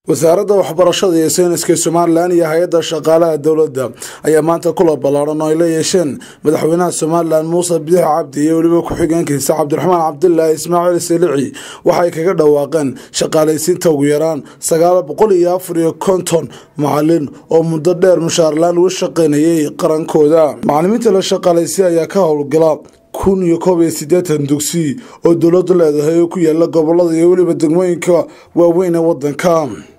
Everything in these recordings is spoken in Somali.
wasaaradda waxbarashada iyo sayniska somalilan iyo hay-adda shaqaalaha dowladda ayaa maanta kula ballaaran oo ay la yeesheen madaxweynaha somalilan muuse bidix cabdi iyo weliba ku-xigeenkiisa cabdiraxmaan cabdilaahi ismaaciil silici waxay kaga dhawaaqeen shaqaalaysiinta ugu yaraan sagaal boqol iyo afar iyo konton macalin oo muddo dheer mushaarlaan uga shaqaynayay qarankooda macalimiinta la shaqaalaysiya ayaa ka howlgala kun iyo koob iyo siddeetan dugsi oo dowladdu leedahay oo ku yaala gobolada iyo weliba degmooyinka waaweyn ee waddanka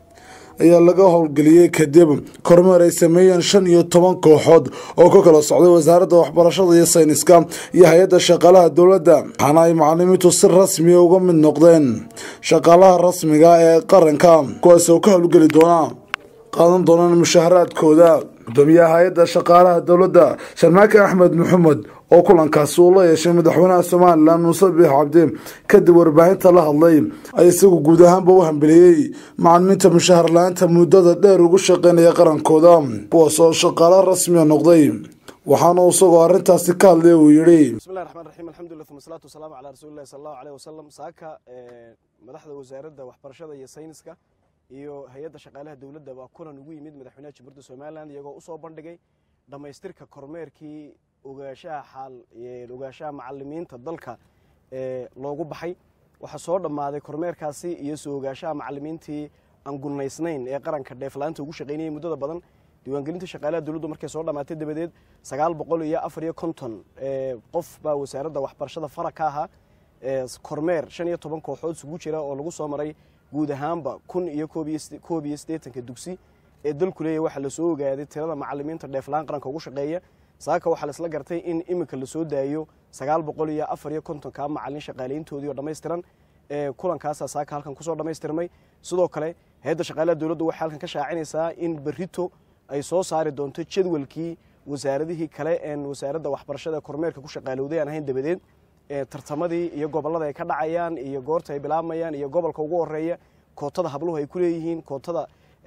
ayaa laga howlgeliyey kadib kormeer ay sameeyeen shan iyo toban kooxood oo ka kala socday wasaaradda waxbarashada iyo sayniska iyo hay-adda shaqaalaha dowladda waxaana ay macalimiintu si rasmiya uga mid noqdeen shaqaalaha rasmiga ee qaranka kuwaas oo ka howlgeli doona qaadan doonaan mushaharaadkooda gudoomiyaha hay-adda shaqaalaha dowladda sharmaake axmed maxamed oo kulankaasi uu la yeeshay madaxweynaha somalilan muuse biix cabdi kadib warbaahinta la hadlay ay isagu guud ahaanba u hambeliyey macalimiinta mushahar la-aanta muddada dheer ugu shaqeynaya qarankooda kuwaas oo shaqaalo rasmiya noqday waxaana isagoo arrintaasi ka hadlay uu yidhi bismillahi raxmaan raxiim alxamdulilah uma salaatu wasalaamu calaa rasuulillahi sala allahu aleyh wasalam saaka madaxda wasaaradda waxbarashada iyo sayniska iyo hay-adda shaqaalaha dowladda baa kulan ugu yimid madaxweynaha jamhuuriyadda somalilan iyagoo usoo bandhigay dhammaystirka kormeerkii ogaashaha xaal ogaashaha macalimiinta dalka ee loogu baxay waxaa soo dhammaaday kormeerkaasi iyo soo ogaashaha macalimiintii aan gunnaysnayn ee qaranka dheeflaanta ugu shaqaynayay muddada badan diiwaangelinta shaqaalaha dowladdu markay soo dhammaatay dabadeed sagaal boqol iyo afar iyo konton qof baa wasaaradda waxbarashada fara ka ahaa kormeer shan iyo toban kooxood isugu jira oo lagu soo maray guud ahaanba kun iyo koob iyo siddeetanka dugsi ee dalku leeyahy waxaa lasoo ogaaday tirada macalimiinta dheeflaan qaranka ugu shaqeeya saaka waxaa laisla gartay in iminka lasoo daayo sagaal boqol iyo afar iyo kontonka macalin shaqaalayntoodii oo dhammaystiran kulankaasa saaka halkan kusoo dhammaystirmay sidoo kale hay-adda shaqaalaha dowladdu waxay halkan ka shaacinaysaa in berito ay soo saari doonto jadwalkii wasaaradihii kale een wasaaradda waxbarashada ee kormeerka ku shaqaalowday aan ahayn dabadeed tartamadii iyo gobolada ay ka dhacayaan iyo goorta ay bilaabmayaan iyo gobolka ugu horeeya kootada habluhu ay ku leeyihiin kootada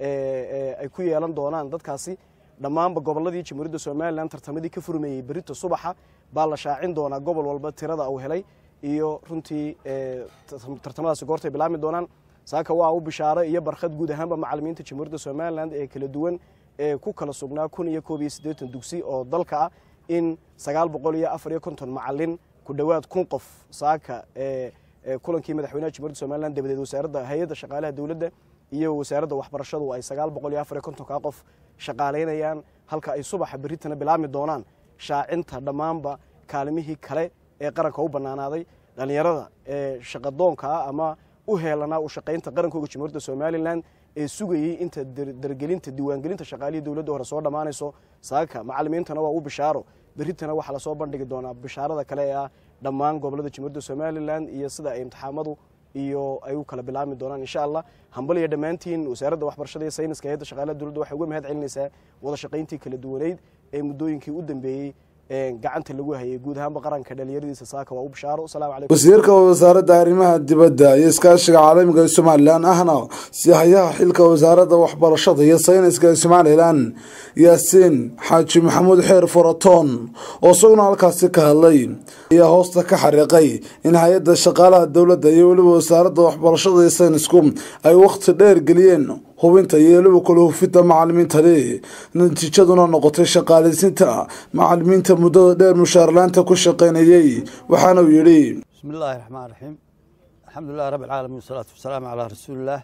ay ku yeelan doonaan dadkaasi dhammaanba goboladii jamhuuriyadda somalilan tartamadii ka furmayey berito subaxa baa la shaacin doonaa gobol walba tirada uu helay iyo runtii tartamadaasi goortay bilaabmi doonaan saaka waa u bishaaro iyo barkhad guud ahaanba macalimiinta jamhuuriyadda somalilan ee kala duwan ee ku kala sugnaa kun iyo koob iyo siddeetan dugsi oo dalka ah in sagaal boqol iyo afar iyo konton macalin ku dhowaad kun qof saaka kulankii madaxweynaha jamhuryadda somalilan dabadeed wasaaradda hay-adda shaqaalaha dowladda iyo wasaaradda waxbarashadu ay sagaal boqol iyo afar iyo kontonka qof shaqaalaynayaan halka ay subaxa berritana bilaabmi doonaan shaacinta dhammaanba kaalimihii kale ee qaranka u bannaanaaday dhallinyarada ee shaqadoonka ah ama u heelanaa u shaqaynta qarankooga jamhuuriyadda somalilan ee sugayey inta dargelinta diiwaangelinta shaqaalihii dowladda hore soo dhammaanayso saaka macalimiintana waa u bishaaro berritana waxaa lasoo bandhigi doonaa bishaarada kale ee ah dhammaan gobolada jamhuuriyadda somalilan iyo sida ay imtixaamadu iyo ay u kala bilaabmi doonaan insha allah hambal iyo dhammaantiin wasaaradda waxbarashada iyo sayniska hay-adda shaqaalaha dowladda waxay uga mahad celinaysaa wada shaqayntii kala duwaneyd ee muddooyinkii u dambeeyey gacanta lagu hayay guud ahaanba qaranka dhalinyaradiisa saaka waa u bishaaro asalamu calaykum wasiirka wasaaradda arrimaha dibadda iyo iskaashiga caalamiga ee somalilan ahna sihayaha xilka wasaaradda waxbarashada iyo sayniska ee somalilan yaasiin xaaji maxamuud xeer furatoon oo isaguna halkaasi ka hadlay ayaa hoosta ka xariiqay in hay-adda shaqaalaha dowladda iyo weliba wasaaradda waxbarashada iyo saynisku ay wakhti dheer geliyeen hubinta iyo weliba kala hufidda macalimiintani natiijaduna noqotay shaqaalaysiinta macalimiinta muddada dheer mushaarlaanta ku shaqaynayey waxaana uu yidhi bismi illaahi raxmaan raxiim alxamdulilahi rabbi alcaalamiin wasalaatu wasalaamu calaa rasuulillaah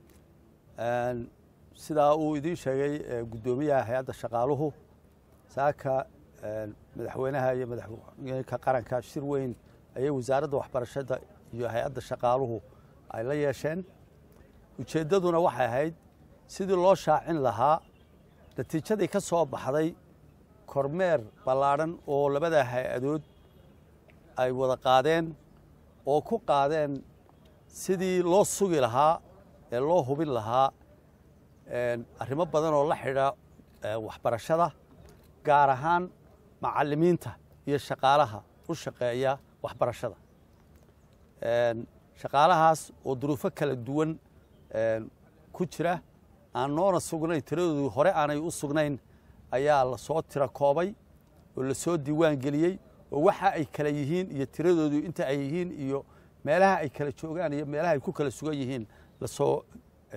sidaa uu idiin sheegay guddoomiyaha hay-adda shaqaaluhu saaka madaxweynaha iyo madaxweynka qaranka shir weyn ayay wasaaradda waxbarashada iyo hay-adda shaqaaluhu ay la yeesheen ujeeddaduna waxay ahayd sidii loo shaacin lahaa natiijadii ka soo baxday kormeer ballaadhan oo labada hay-adood ay wada qaadeen oo ku qaadeen sidii loo sugi lahaa ee loo hubin lahaa arrimo badan oo la xidha waxbarashada gaar ahaan macallimiinta iyo shaqaalaha u shaqeeya waxbarashada shaqaalahaas oo duruufo kala duwan ku jira aan noona sugnayn tiradoodu hore aanay u sugnayn ayaa lasoo tira koobay oo lasoo diiwaan geliyey oo waxa ay kala yihiin iyo tiradoodu inta ay yihiin iyo meelaha ay kala joogaan iyo meelaha ay ku kala sugan yihiin lasoo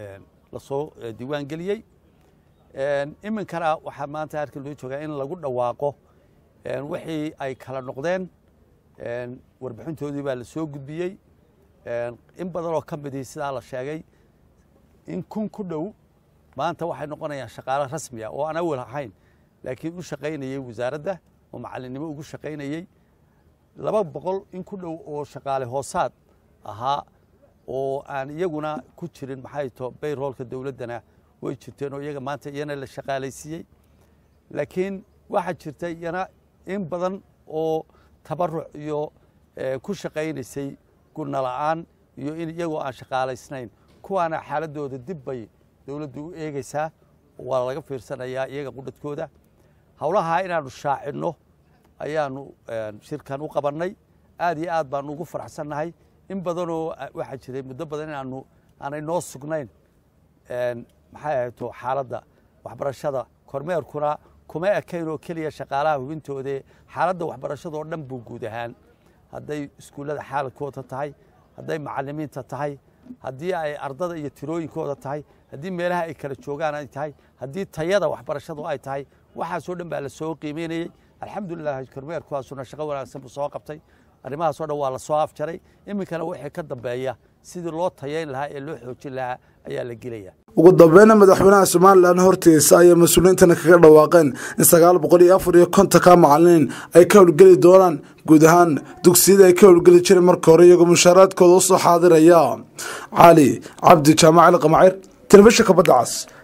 lasoo diiwaan geliyey iminkana waxaa maanta halkan loo joogaa in lagu dhawaaqo wixii ay kala noqdeen warbixintoodii baa la soo gudbiyey in badan oo ka midii sidaa la sheegay in kun ku dhow maanta waxay noqonayaan shaqaale rasmi ah oo aan awal ahayn laakiin u shaqaynayey wasaaradda oo macallinnimo ugu shaqaynayey laba boqol in ku dhow oo shaqaale hoosaad ahaa oo aan iyaguna ku jirin maxay to bayroolka dowladdana way jirteen oo iyaga maanta iyana la shaqaalaysiiyey laakiin waxaa jirta iyana in badan oo tabaruc iyo ku shaqaynaysay gudna la'aan iyo in iyagoo aan shaqaalaysnayn kuwaana xaaladooda dib bay dowladdu u eegeysaa waa laga fiirsanayaa iyaga qudhadkooda howlahaa inaanu shaacinno ayaanu shirkan u qabannay aad iyo aad baanu ugu faraxsannahay in badanoo waxaa jiray muddo badan inaanu aanay noo sugnayn maxay ahayto xaaladda waxbarashada kormeerkuna kuma ekayn oo keliya shaqaalaha hubintoodee xaaladda waxbarashadoo dhan buu guud ahaan hadday iskuullada xaaladkooda tahay hadday macallimiinta tahay haddii ay ardada iyo tirooyinkooda tahay haddii meelaha ay kala joogaan ay tahay haddii tayada waxbarashadu ay tahay waxaasoo dhan baa la soo qiimeynayey alxamdulilah kormeerkuwaasuna shaqo wanaagsan buu soo qabtay arrimahaasoo dhan waa la soo afjaray iminkana wixii ka dambeeya sidii loo tayayn lahaa ee loo xoojin lahaa ayaa la gelaya ugu dambeyna madaxweynaha somalilan hortiisa ayay mas-uuliyiintana kaga dhawaaqeen in sagaal boqol iyo afar iyo kontonka macalimiin ay ka howlgeli doonaan guud ahaan dugsiyada ay ka howlgeli jireen marka hore iyagoo mushaaraadkooda usoo xaadiraya cali cabdi jaamac ali qamacir telefishinka badda cas